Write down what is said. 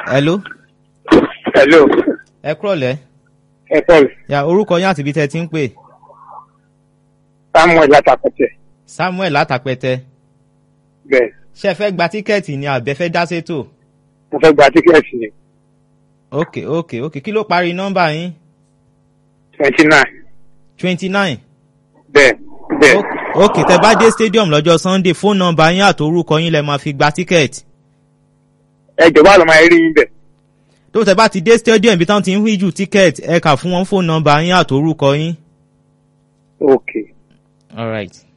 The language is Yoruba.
hello hello ẹ kúrọ̀lẹ́ ẹ paul ya orúkọ yín àti ibi tẹ́ ti ń pè samuel látàpẹtẹ samuel látàpẹtẹ bẹ́ẹ̀ ṣe fẹ́ gba tíkẹ́ẹ̀tì ni àbẹ́ fẹ́ dá sétò mo fẹ́ gba tíkẹ́ẹ̀tì ní ok ok ok kí ló parí nọ́mbà yín twenty nine twenty nine bẹ́ẹ̀ bẹ́ẹ̀ ok tẹ bá dé stadium lọ́jọ́ sunday fóònù nọ́mbà yín àti orúkọ yín lẹ máa fi gba tíkẹ́ẹ̀tì ẹ jọ̀wọ́ àlọ́ máa rí yín bẹ̀ tó tẹ bá ti dé stadium ibi táwọn ti ń híjù tíkẹ́ẹ̀tì ẹ kà fún wọn fóònù nọ́mbà yín àti orúkọ yín. ok all right.